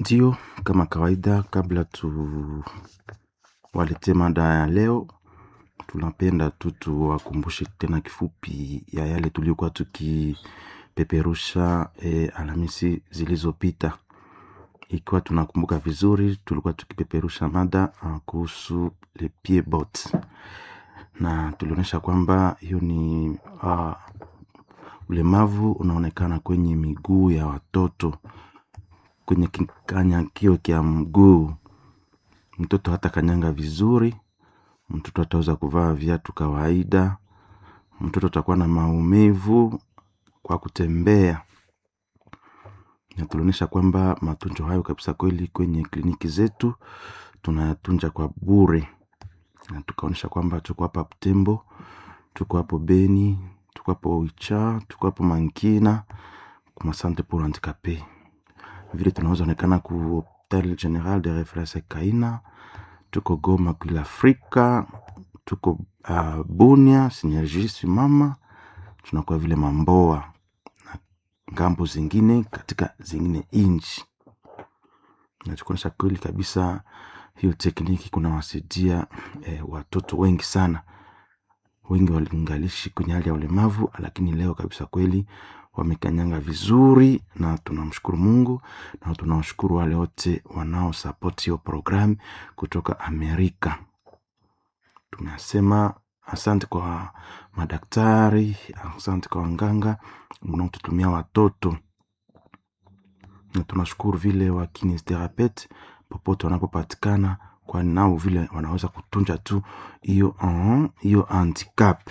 Ndio, kama kawaida, kabla tuwaletee mada ya leo, tunapenda tu tuwakumbushe tena kifupi ya yale tuliokuwa tukipeperusha e, Alhamisi zilizopita. Ikiwa tunakumbuka vizuri, tulikuwa tukipeperusha mada uh, kuhusu le pied bot, na tulionyesha kwamba hiyo ni uh, ulemavu unaonekana kwenye miguu ya watoto kwenye kikanyakio kya mguu. Mtoto hata kanyanga vizuri, mtoto ataweza kuvaa viatu kawaida, mtoto atakuwa na maumivu kwa kutembea. Na tulionyesha kwamba matunzo hayo kabisa kweli kwenye kliniki zetu tunayatunza kwa bure, na tukaonyesha kwamba tuko hapa Butembo, tuko hapo Beni, tuko hapo Oicha, tuko hapo Mankina kuma Centre pour Handicapés vile tunaweza onekana ku hopital general de reference Kaina, tuko Goma kwila Afrika, tuko uh, Bunia Synergie Simama, tunakuwa vile Mamboa na ngambo zingine katika zingine inchi, na tukuonyesha kweli kabisa hiyo tekniki kunawasaidia eh, watoto wengi sana. Wengi walingalishi kwenye hali ya ulemavu, lakini leo kabisa kweli wamekanyanga vizuri, na tunamshukuru Mungu na tunawashukuru wale wote wanaosapoti hiyo programu kutoka Amerika. Tunasema asante kwa madaktari, asante kwa wanganga mnaotutumia watoto, na tunashukuru vile wa kinesiotherapeuti popote wanapopatikana, kwani nao vile wanaweza kutunja tu hiyo uh, hiyo handicap.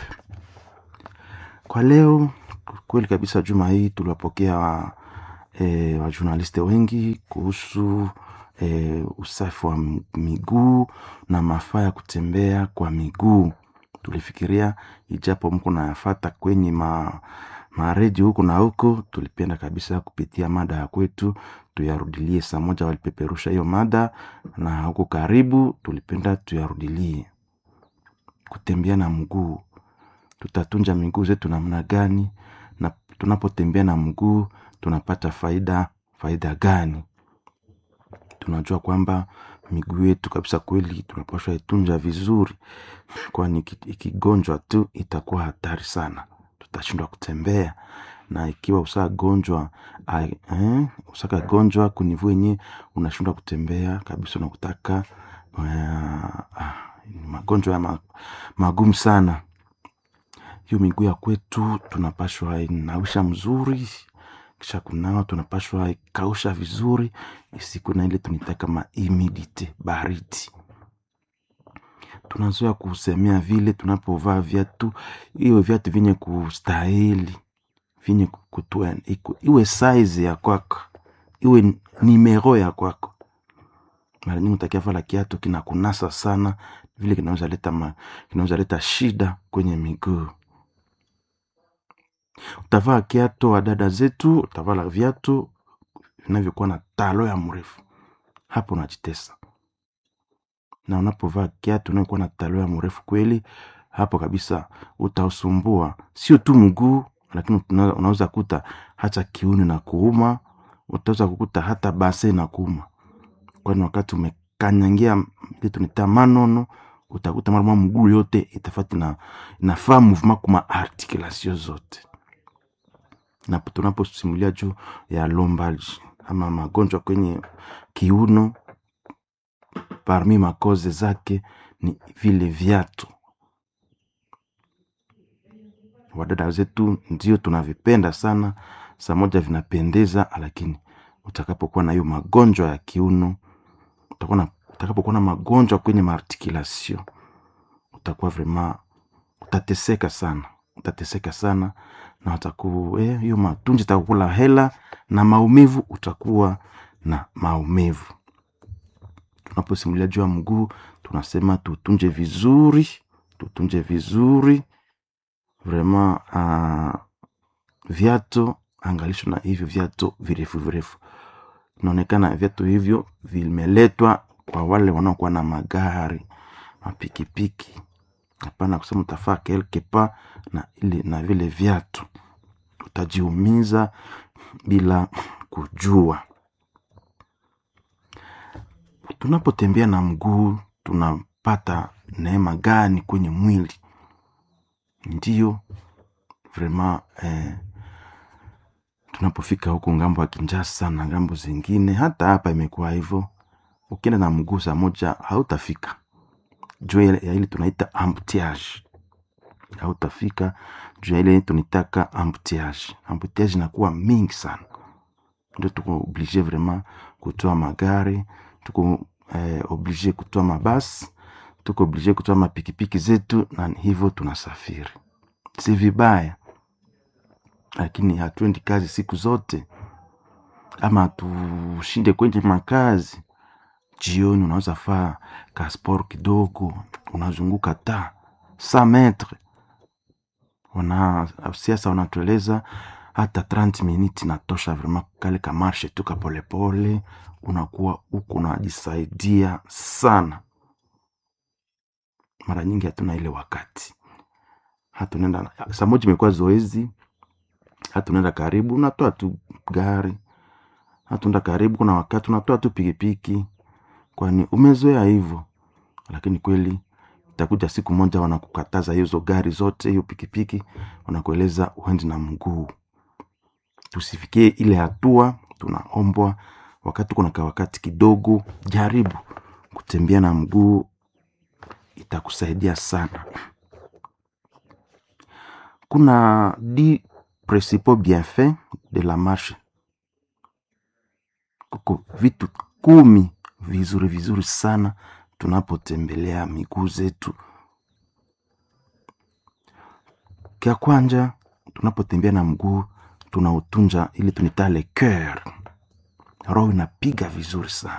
Kwa leo kweli kabisa, juma hii tuliwapokea wa, e, wajurnaliste wengi kuhusu e, usafi wa miguu na mafaa ya kutembea kwa miguu. Tulifikiria ijapo mko nayafata kwenye ma maredio huku na huko, tulipenda kabisa kupitia mada ya kwetu tuyarudilie. Saa moja walipeperusha hiyo mada, na huko karibu tulipenda tuyarudilie. Kutembea na mguu, tutatunja miguu zetu namna gani? Na tunapotembea na mguu tunapata faida faida gani? Tunajua kwamba miguu yetu kabisa kweli tunapaswa itunja vizuri, kwani ikigonjwa tu itakuwa hatari sana, tutashindwa kutembea. Na ikiwa usagonjwa eh, usakagonjwa kunivu yenye unashindwa kutembea kabisa, unakutaka uh, magonjwa ya ma, magumu sana. Hiyo miguu ya kwetu tunapashwa inawisha mzuri, kisha kunawa tunapashwa ikausha vizuri, isiku na ile tunitaka ma humidity baridi. Tunazoea kusemea vile tunapovaa viatu, hiyo viatu vyenye kustahili, vyenye kutua, iwe size ya kwako, iwe nimero ya kwako. Mara nyingi utakia vala kiatu kinakunasa sana, vile kinaweza leta ma, kinaweza leta shida kwenye miguu. Utavaa kiatu wa dada zetu, utavala viatu vinavyokuwa na talo ya mrefu, hapo unajitesa. Na unapovaa kiatu unayokuwa na talo ya mrefu kweli, hapo kabisa utausumbua sio tu mguu, lakini unaweza kuta hata kiuno na kuuma, utaweza kukuta hata base na kuuma, kwani wakati umekanyangia ile tunaita manono, utakuta mara mguu yote itafati na inafaa movement kuma articulation zote na tunaposimulia juu ya lombalgi ama magonjwa kwenye kiuno, parmi makoze zake ni vile viatu. Wadada zetu ndio tunavipenda sana, saa moja vinapendeza, lakini utakapokuwa na hiyo magonjwa ya kiuno, utakapokuwa na magonjwa kwenye maarticulation, utakuwa vrema, utateseka sana, utateseka sana na wataku hiyo eh, matunji itakukula hela na maumivu, utakuwa na maumivu. Tunaposimulia juu ya mguu, tunasema tutunje vizuri, tutunje vizuri vrema. Uh, viatu angalisho na hivyo viatu virefu virefu, inaonekana viatu hivyo vimeletwa kwa wale wanaokuwa na magari mapikipiki. Hapana kusema utafaa kelke pa na ile na vile viatu utajiumiza bila kujua. tunapotembea na mguu tunapata neema gani kwenye mwili ndiyo vraiment eh, tunapofika huku ngambo ya kinjasa na ngambo zingine hata hapa imekuwa hivyo ukienda na mguu saa moja hautafika juu ya ya ile tunaita embouteillage hautafika juu ya ile tunitaka embouteillage embouteillage inakuwa mingi sana ndio tuko oblige vraiment kutoa magari tuko eh, oblige kutoa mabasi tuko oblige kutoa mapikipiki zetu na hivyo tunasafiri si vibaya lakini hatuendi kazi siku zote ama tushinde kwenye makazi jioni unaweza faa kasport kidogo unazunguka ta sa metre wana siasa wanatueleza hata 30 minutes natosha vraiment kale kamarshe tu kapolepole unakuwa huku unajisaidia sana mara nyingi hatuna ile wakati hatunaenda saa moja imekuwa zoezi hatunaenda karibu unatoa tu gari hatuenda karibu kuna wakati unatoa tu pikipiki kwani umezoea hivyo lakini kweli itakuja siku moja wanakukataza hizo gari zote hiyo pikipiki wanakueleza uendi na mguu tusifikie ile hatua tunaombwa wakati kuna wakati kidogo jaribu kutembea na mguu itakusaidia sana kuna di principaux bienfaits de la marche kuko vitu kumi vizuri vizuri sana tunapotembelea miguu zetu kya kwanja tunapotembea na mguu tunautunja ili tunita le coeur roho inapiga vizuri sana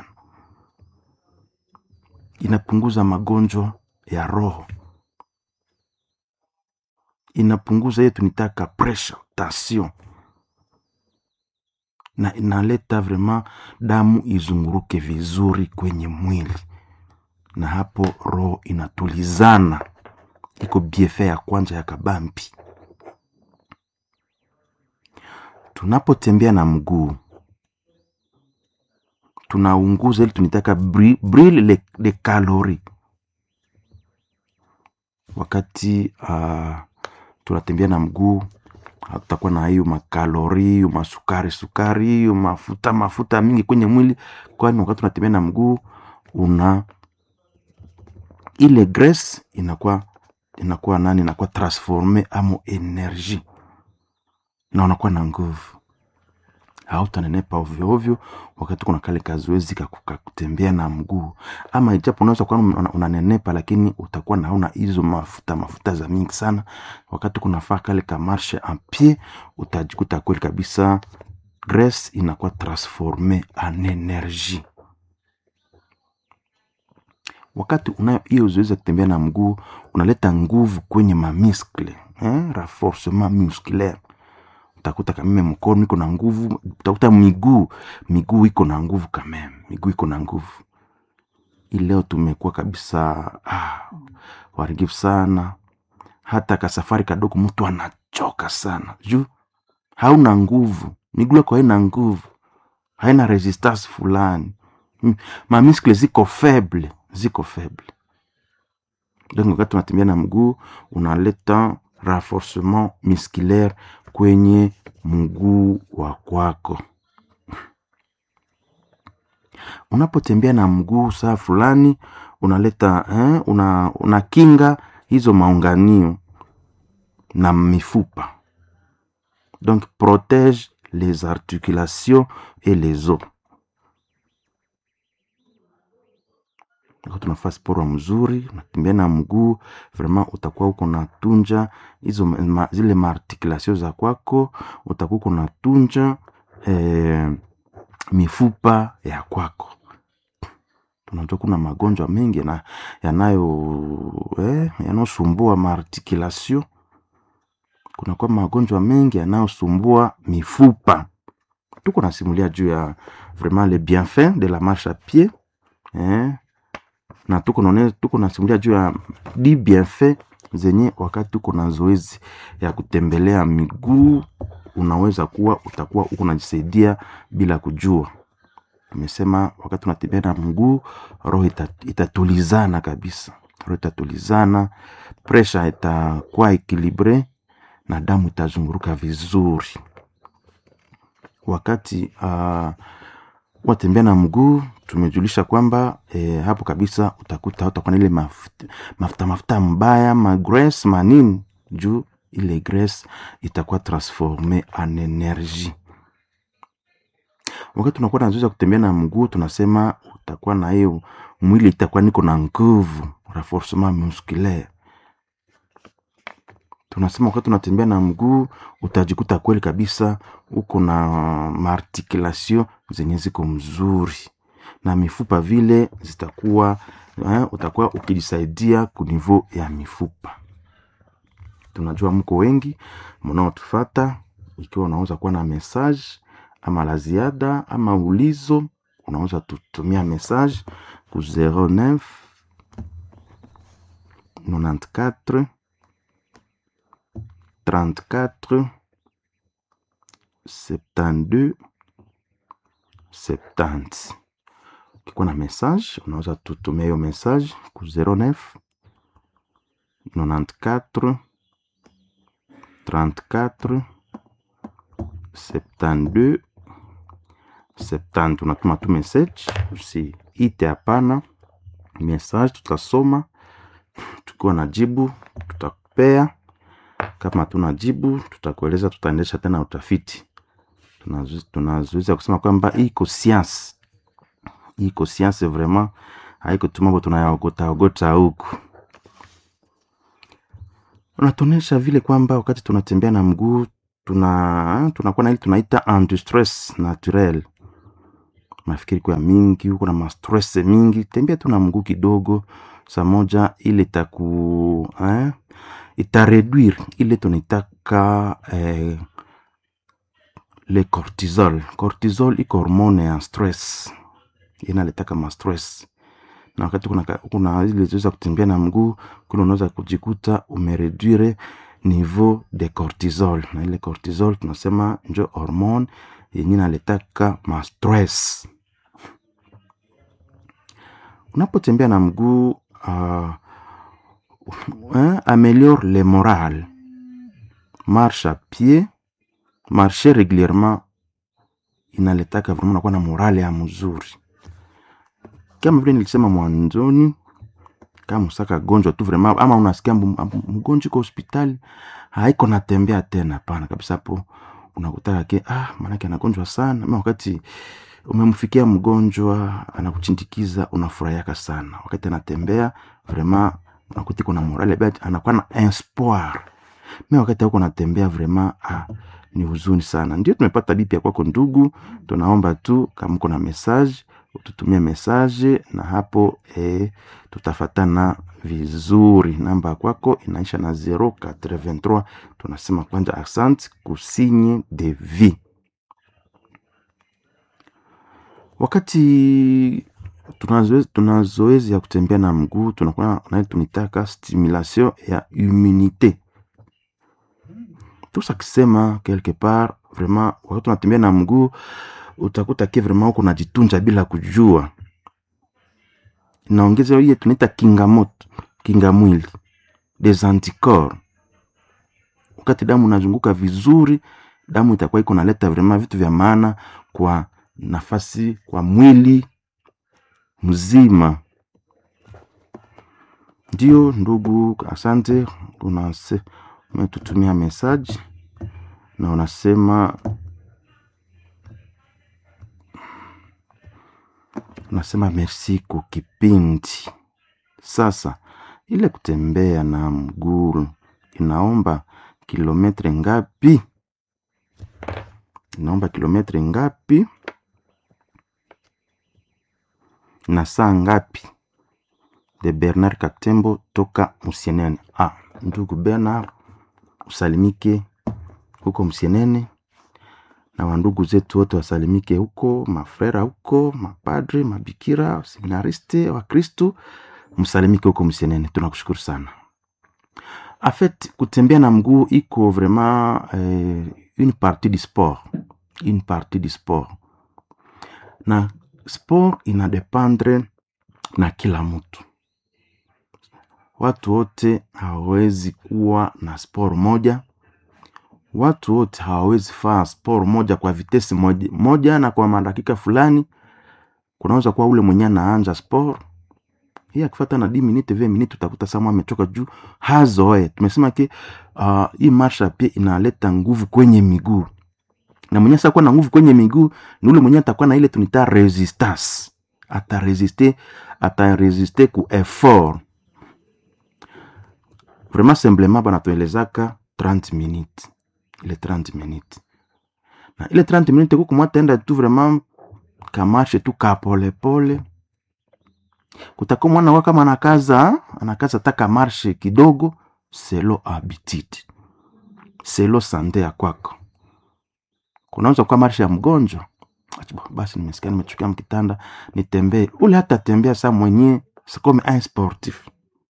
inapunguza magonjwa ya roho inapunguza hiyo tunitaka pressure tension na inaleta vraiment damu izunguruke vizuri kwenye mwili na hapo roho inatulizana iko biefe ya kwanza ya kabambi tunapotembea na mguu tunaunguza ili tunitaka bri- brille le, de kalori wakati uh, tunatembea na mguu hatutakuwa na hiyo makalori hiyo masukari sukari hiyo mafuta mafuta mingi kwenye mwili kwani wakati unatembea na mguu una ile grace inakuwa inakuwa nani inakuwa transforme amo energie na unakuwa na nguvu hautanenepa ovyo ovyo wakati kuna kale kazoezi kaku- kakutembea na mguu ama ijapo unaweza kuwa una- unanenepa lakini utakuwa naona hizo mafuta mafuta za mingi sana wakati kunafaa kale kamarshe en pied utajikuta kweli kabisa grace inakuwa transforme en energie wakati unayo hiyo zoezi ya kutembea na mguu unaleta nguvu kwenye mamiskle eh? renforcement musculaire utakuta kameme mkono iko na nguvu utakuta miguu miguu iko na nguvu kameme miguu iko na nguvu hii leo tumekuwa kabisa ah, warigifu sana hata kasafari kadogo mtu anachoka sana juu hauna nguvu miguu yako haina nguvu haina resistance fulani Mm, mamiskle ziko faible ziko faible donc wakati unatembea na mguu unaleta renforcement musculaire kwenye mguu wa kwako unapotembea na mguu saa fulani unaleta eh, una, unakinga hizo maunganio na mifupa donc protège les articulations et les os Wakati tunafaa sporo mzuri unatembea na mguu vraiment utakuwa uko natunja hizo ma, ma- zile maarticulation za kwako utakuwa uko natunja eh, mifupa ya kwako tunajua kuna magonjwa mengi yana- yanayo eh, yanayosumbua maarticulation kunakuwa magonjwa mengi yanayosumbua mifupa tuko nasimulia juu ya vraiment le bienfait de la marche à pied eh, na tuko naone tuko nasimulia juu ya di bienfait zenye wakati tuko na zoezi ya kutembelea miguu unaweza kuwa utakuwa uko unajisaidia bila kujua Tumesema wakati unatembea na mguu roho ita, itatulizana kabisa, roho itatulizana, presha itakuwa ekilibre na damu itazunguruka vizuri. Wakati uh, watembea na mguu tumejulisha kwamba eh, hapo kabisa utakuta utakuwa na ile mafuta mafuta, mafuta mbaya magres manini juu ile graisse itakuwa transforme en energie. Wakati unakuwa na zoezi ya kutembea na mguu, tunasema utakuwa na hiyo mwili itakuwa niko na nguvu, renforcement musculaire. Tunasema wakati unatembea na mguu utajikuta kweli kabisa uko na maarticulation zenye ziko mzuri na mifupa vile zitakuwa eh, utakuwa ukijisaidia kunivo ya mifupa tunajua mko wengi mnaotufata. Ikiwa unaweza kuwa na message ama la ziada ama ulizo, unaweza tutumia message ku 09 94 34 72 70. Ukikuwa na message unaweza tutumia hiyo message ku 09 94 34 72 70. Unatuma tu message, usiite hapana. Message tutasoma, tukiwa na jibu tutakupea. Kama tuna jibu tutakueleza, tutaendesha tena utafiti. Tunazuiza kusema kwamba iko science, iko science vraiment, haiko tu mambo tunayaogota ogota huku unatuonyesha vile kwamba wakati tunatembea na mguu tuna tunakuwa na ile tunaita antistress naturel. Mafikiri kwa mingi huko na mastress mingi, tembea tu na mguu kidogo, saa moja ile itaku eh, itareduire ile tunaitaka eh, le cortisol. Cortisol iko hormone ya stress, inaletaka ma stress na wakati kuna, kuna ile zoezi kutembea na mguu kuna unaweza kujikuta umereduire niveau de cortisol, na ile cortisol tunasema njo hormone yenye naletaka ma stress. Unapotembea na mguu uh, uh, ameliore le moral, marche a pied, marcher régulièrement inaletaka vraiment unakuwa na morale ya mzuri kama vile nilisema mwanzoni, kama usaka gonjwa tu vraiment, ama unasikia mgonjwa kwa hospitali haiko natembea tena, hapana kabisa. Hapo unakutaka ke ah, maanake anagonjwa sana, ama wakati umemfikia mgonjwa anakuchindikiza, unafurahiaka sana wakati anatembea vraiment, unakuta kuna morale bet, anakuwa na espoir. Mimi wakati huko natembea vraiment ah, ni huzuni sana. Ndio tumepata bipi ya kwako ndugu, tunaomba tu kama uko na message ututumie message na hapo eh, tutafatana vizuri. Namba kwako inaisha na 083. Tunasema kwanza asante kusinye de vie. Wakati tuna zoezi ya kutembea na mguu tunakuwa na tunitaka stimulation ya immunite tusa kisema quelque part vraiment, wakati tunatembea na mguu utakuta ke vraiment uko najitunja bila kujua, inaongeza hiyo tunaita kinga moto, kinga mwili des anticorps. Wakati damu inazunguka vizuri, damu itakuwa iko naleta vraiment vitu vya maana kwa nafasi kwa mwili mzima. Ndio ndugu, asante. Unase umetutumia message na unasema unasema merci kwa kipindi. Sasa ile kutembea na mguu inaomba kilometre ngapi? Inaomba kilometre ngapi na saa ngapi? De Bernard Katembo toka Musienene. Ah, ndugu Bernard, usalimike huko Musienene na wandugu zetu wote wasalimike huko, mafrera huko, mapadre, mabikira, seminariste wa Kristu, msalimike huko Msienene. Tunakushukuru sana. Afet, kutembea na mguu iko vraiment eh, une partie du sport, une partie du sport, na sport inadependre na kila mtu watu wote hawawezi kuwa na sport moja watu wote hawawezi faa sport moja kwa vitesi moja, moja na kwa madakika fulani kunaweza kuwa ule mwenye anaanja sport hii akifata na 10 minute 20 minute utakuta sama amechoka juu hazoe tumesema ke uh, hii marsha pia inaleta nguvu kwenye miguu na mwenye sasa kuwa na nguvu kwenye miguu ni ule mwenye atakuwa na ile tunita resistance ataresiste ataresiste ku effort vraiment simplement banatuelezaka 30 minutes ile 30 minutes na ile 30 minutes kuku mwataenda tu vraiment kamarshe tu kapolepole kutakuwa mwana wa kama anakaza anakaza taka marshe kidogo selo habitude selo sante ya kwako kunaweza kuwa marshe ya mgonjwa Ati, "Bah, basi nimesikia nimechukia mkitanda nitembee ule hata tembea saa mwenyewe sikome un sportif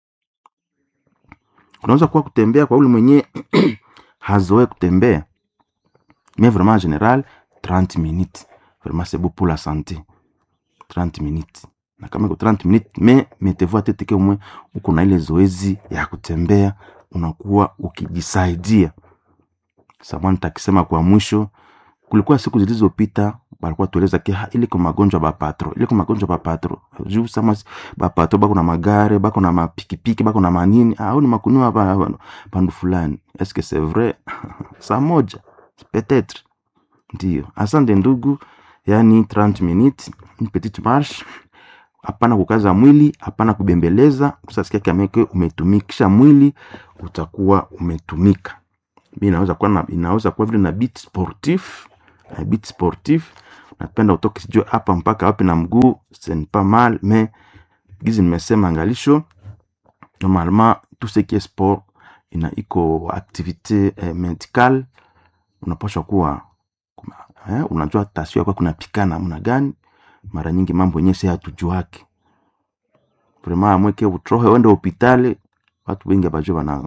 kunaweza kuwa kutembea kwa ule mwenyewe hazoe kutembea mais vraiment en général 30 minutes vraiment c'est beau pour la santé 30 minutes na kama iko 30 minutes mais mettez-vous à tête que umwe uko na ile zoezi ya kutembea unakuwa ukijisaidia samani takisema kwa mwisho kulikuwa siku zilizopita balikuwa tueleza ke ha, ile kwa magonjwa bapatro ile kwa magonjwa bapatro juu sama si- bapatro bako na magare bako na mapikipiki bako na manini au ni makunua pa- pa- pandu fulani est-ce que c'est vrai saa moja peut-être ndio asante ndugu yani 30 minutes une petite marche hapana kukaza mwili hapana kubembeleza usasikia kameke umetumikisha mwili utakuwa umetumika mi inaweza kuwa na, inaweza kuwa vile na bit sportif na bit sportif napenda utoke sijue hapa mpaka wapi na mguu ce n'est pas mal mais gizi nimesema angalisho normalement tout ce qui est sport ina iko activité eh, médicale unapaswa kuwa kuma- eh, unajua tasio yako kunapikana namna gani mara nyingi mambo yenyewe si hatujuake vrema amweke utrohe uende hopitali watu wengi abajue bana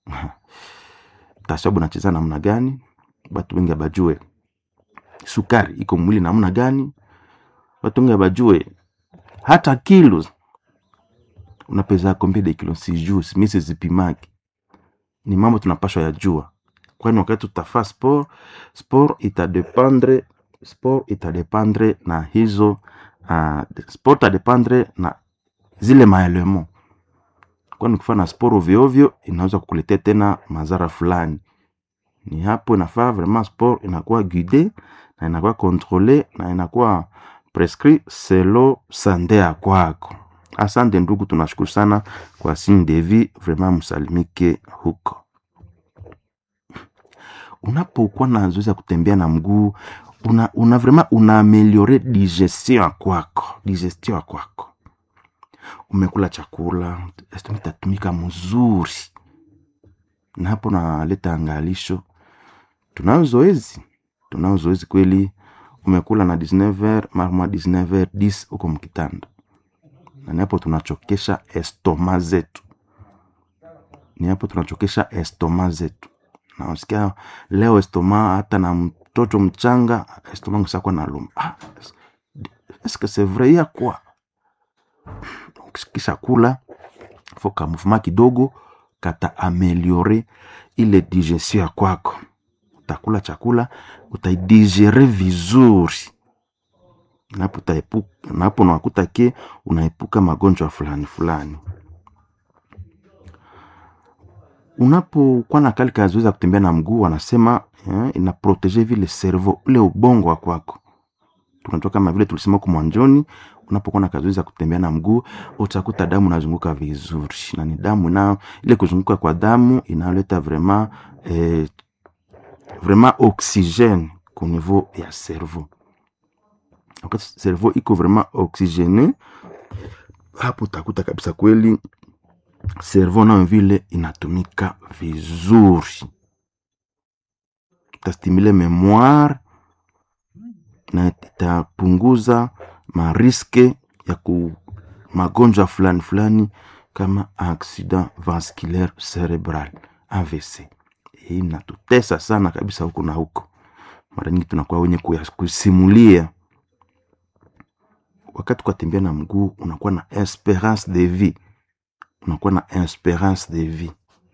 tasio bunacheza namna gani watu wengi abajue sukari iko mwili namna gani watu wengi abajue hata kilos unapeza combien de kilos sijuu mi sizipimaki ni mambo tunapashwa yajua kwani wakati tutafaa sport sport itadependre sport itadependre na hizo uh, sport itadependre na zile maelemo kwani ukifanya sport ovyoovyo inaweza kukuletea tena madhara fulani ni hapo inafaa vraiment sport inakuwa guide na inakuwa controle na inakuwa prescrit selo sande ya kwako asante ndugu tunashukuru sana kwa signe de vie vraiment msalimike huko unapokuwa na zoezi ya kutembea na mguu una, una vraiment una ameliore digestion ya kwako digestion ya kwako umekula chakula estomac itatumika mzuri na hapo naleta angalisho tunao zoezi tunao zoezi kweli umekula na 19h marma 19h 10 huko mkitanda na ni hapo tunachokesha estoma zetu ni hapo tunachokesha estoma zetu nasikia leo estoma hata na mtoto mchanga estoma ngisakwa na luma ah, est-ce que c'est vrai ya kwa kisha kula fo ka mouvement kidogo kata ameliore ile digestion ya kwako utakula chakula utaidigere vizuri napo utaepuka napo unakuta ke unaepuka magonjwa fulani fulani unapokuwa na kali kazoezi ya kutembea na mguu wanasema eh, inaprotege vile cerveau ule ubongo wa kwako tunatoka kama vile tulisema huko mwanzoni unapokuwa na kazoezi ya kutembea na mguu utakuta damu inazunguka vizuri na ni damu ina ile kuzunguka kwa damu inaleta vraiment eh, vraiment oxygène ku niveau ya cerveau wakati cerveau iko vraiment oxygene hapo utakuta kabisa kweli cerveau nayo vile inatumika vizuri itastimule memoire na itapunguza mariske ya ku magonjwa fulani fulani kama accident vasculaire cerebral AVC. Hii inatutesa sana kabisa huku na huko, mara nyingi tunakuwa wenye kuya- kusimulia wakati kwatembea na mguu unakuwa na esperance de vie unakuwa na esperance de vie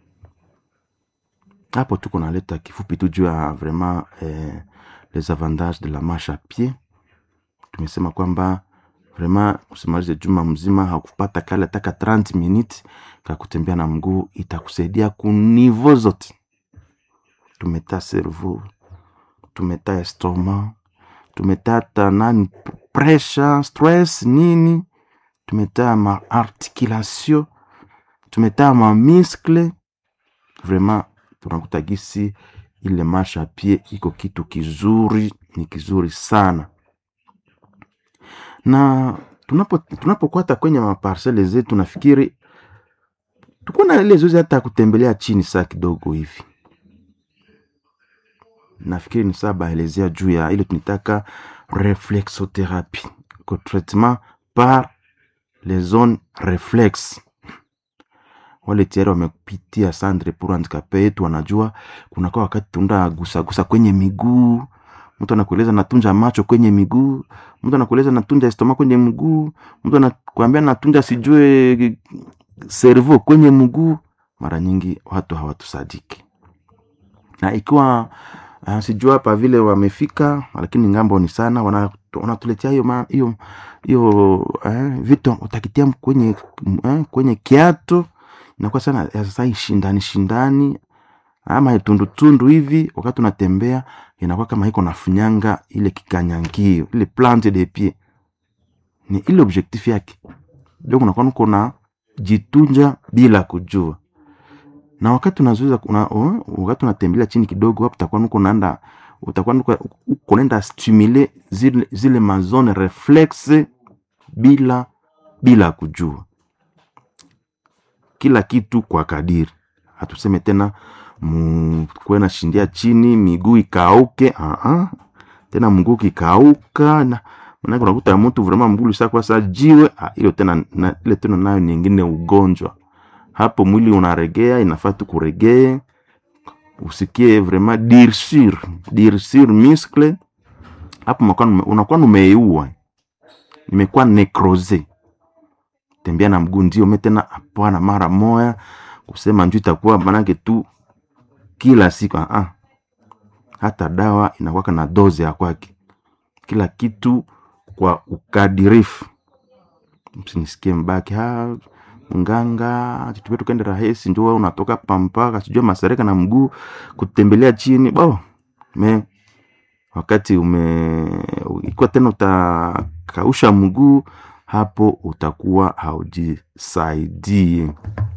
hapo tuko naleta kifupi tu juu ya vraiment eh, les avantages de la marche à pied tumesema kwamba vraiment usimalize juma mzima hakupata kale ataka 30 minutes ka kutembea na mguu itakusaidia kunivo zote tumeta cerveau tumeta estoma tumeta hata nani pressure stress nini tumeta ma articulation tumeta ma muscle vraiment tunakuta gisi ile marsha pie iko kitu kizuri ni kizuri sana na tunapo tunapokwata kwenye maparsele zetu nafikiri tuko na ile zoezi hata kutembelea chini saa kidogo hivi nafikiri ni saa baelezea juu ya ile tunitaka reflexotherapie ko traitement par les zones reflexe wale tayari wamepitia sandre pour handicapé yetu wanajua kunakuwa wakati tunda gusagusa kwenye miguu mtu anakueleza natunja macho kwenye miguu mtu anakueleza natunja estoma kwenye mguu mtu anakuambia natunja sijue servo kwenye mguu mara nyingi watu hawatusadiki na ikiwa uh, sijua hapa vile wamefika lakini ngambo ni sana wana- wanatuletea hiyo ma- hiyo hiyo eh, vitu utakitia kwenye eh, kwenye kiatu inakuwa sana ya sasa hii shindani shindani ama tundutundu hivi wakati unatembea inakuwa kama iko nafunyanga ile kikanyangio ile plante de pied ni ile objectif yake ndio kunakuwa nuko na jitunja bila kujua na wakati unazuiza una, oh, wakati unatembelea chini kidogo hapo utakuwa nuko naenda utakuwa nuko uko naenda stimule zile, zile mazone reflexe bila bila kujua kila kitu kwa kadiri hatuseme tena kuwe na shindia chini miguu ikauke uh-uh. tena mguu kikauka na manake unakuta mtu vraiment mguu lisakuwa sa jiwe ah, ilo tena na, ile tena nayo nyingine ugonjwa hapo mwili unaregea inafaa tu kuregee usikie vraiment dirsure dirsure muscle hapo unakuwa nume- unakuwa numeiua imekuwa necrose tembea na mguu ndio me tena hapana mara moya kusema njuu itakuwa manake tu kila siku ah, ah. hata dawa inakwaka na doze ya kwake kila kitu kwa ukadirifu msinisikie mbaki ha mganga tutupia tukaende rahisi njo wewe unatoka pampaka sijua masareka na mguu kutembelea chini bo me wakati ume ikiwa tena utakausha mguu hapo utakuwa haujisaidie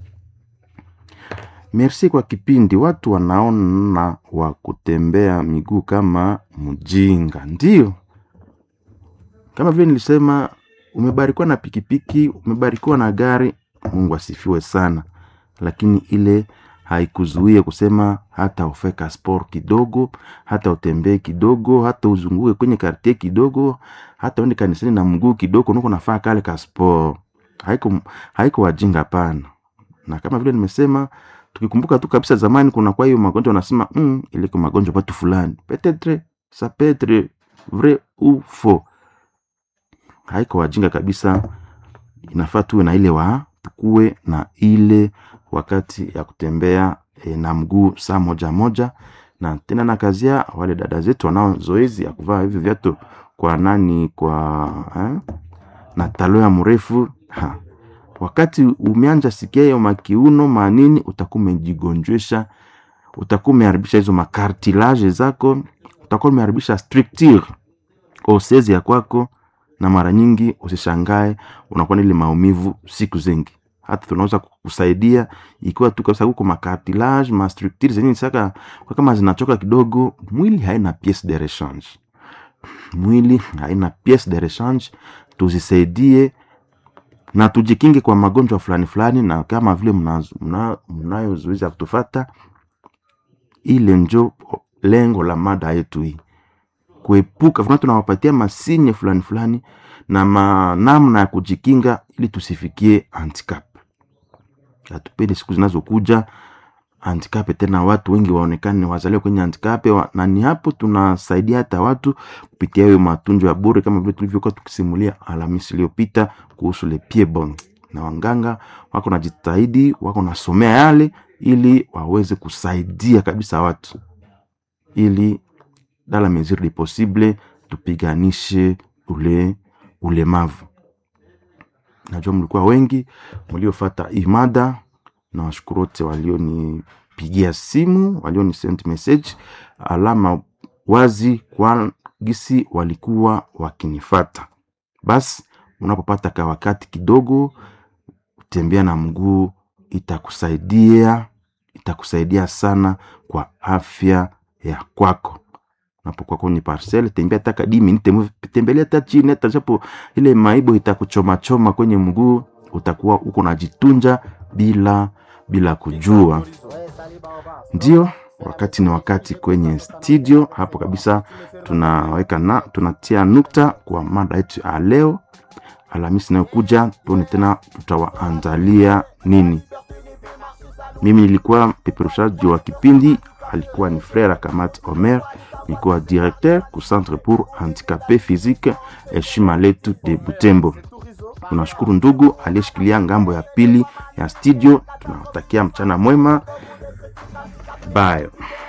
merci kwa kipindi watu wanaona wa kutembea miguu kama mjinga ndio kama vile nilisema umebarikiwa na pikipiki umebarikiwa na gari mungu asifiwe sana lakini ile haikuzuie kusema hata ufeka sport kidogo hata utembee kidogo hata uzunguke kwenye kartie kidogo hata uende kanisani na mguu kidogo nuko nafaa kale ka sport haiko haiko wajinga hapana na kama vile nimesema tukikumbuka tu kabisa zamani kuna kwa hiyo magonjwa wanasema mm, iliko magonjwa watu fulani petetre ça peut être vrai ou faux haiko wajinga kabisa inafaa tuwe na ile wa tukuwe na ile wakati ya kutembea e, na mguu saa moja moja na tena na kazia wale dada zetu wanao zoezi ya kuvaa hivi viatu kwa nani kwa eh, na talo ya mrefu ha. wakati umeanja sikia hiyo makiuno manini utakuwa umejigonjwesha utakuwa umeharibisha hizo makartilage zako utakuwa umeharibisha structure osezi ya kwako na mara nyingi usishangae unakuwa na ile maumivu siku zingi hata tunaweza kusaidia ikiwa tu kabisa huko makartilage ma structure zenye saka kwa kama zinachoka kidogo mwili haina piece de rechange mwili haina piece de rechange tuzisaidie na tujikinge kwa magonjwa fulani fulani na kama vile mnazo- mna- mnayozuiza kutufata ile njo lengo la mada yetu hii kuepuka vuna tunawapatia masinye fulani fulani na ma- namna ya kujikinga ili tusifikie handicap hatupendi siku zinazokuja handikape tena watu wengi waonekane wazaliwa kwenye handikape wa, na ni hapo tunasaidia hata watu kupitia hiyo matunzo ya bure kama vile tulivyokuwa tukisimulia Alhamisi iliyopita kuhusu le piedbond, na wanganga wako najitahidi, wako nasomea yale ili waweze kusaidia kabisa watu ili dans la mesure du possible tupiganishe ule ulemavu. Najua mlikuwa wengi mliofata imada na washukuru wote walionipigia simu, walioni send message, alama wazi kwa gisi walikuwa wakinifata. Basi unapopata ka wakati kidogo, kutembea na mguu itakusaidia, itakusaidia sana kwa afya ya kwako unapokuwa kwenye parcel, tembea taka di minute, tembelea hata chini, hata japo ile maibo itakuchoma choma kwenye mguu, utakuwa uko najitunja bila bila kujua. Ndio wakati ni wakati kwenye studio hapo kabisa, tunaweka na tunatia nukta kwa mada yetu ya leo. Alhamisi inayokuja tuone tena tutawaandalia nini. Mimi nilikuwa peperushaji wa kipindi, alikuwa ni Frere Kamat Omer, nilikuwa directeur ku Centre pour Handicapé Physique Heshima Letu de Butembo. Tunashukuru ndugu aliyeshikilia ngambo ya pili ya studio. Tunawatakia mchana mwema, bye.